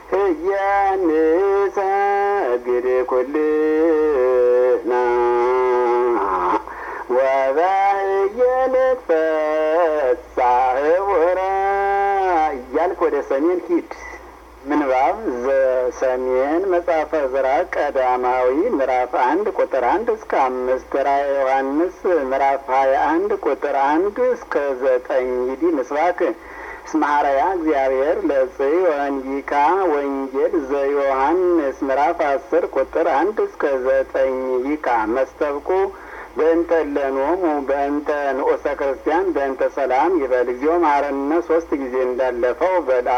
እያንሰግድ ኩልና ወበየንትፈሳህ ወራ እያልክ ወደ ሰሜን ሂድ። ምንባብ ዘሰሜን መጽሐፈ ዕዝራ ቀዳማዊ ምዕራፍ አንድ ቁጥር አንድ እስከ አምስት ራዕየ ዮሐንስ ምዕራፍ ሀያ አንድ ቁጥር አንድ እስከ ዘጠኝ ይዲ ምስባክ እስመ ሐረያ እግዚአብሔር ለጽዮን ይካ ወንጌል ዘዮሐንስ ምዕራፍ አስር ቁጥር አንድ እስከ ዘጠኝ ይካ መስተብቁ በእንተ ለኖሙ በእንተ ንዑሰ ክርስቲያን በእንተ ሰላም ይበል እግዚኦ መሐረነ ሶስት ጊዜ እንዳለፈው በል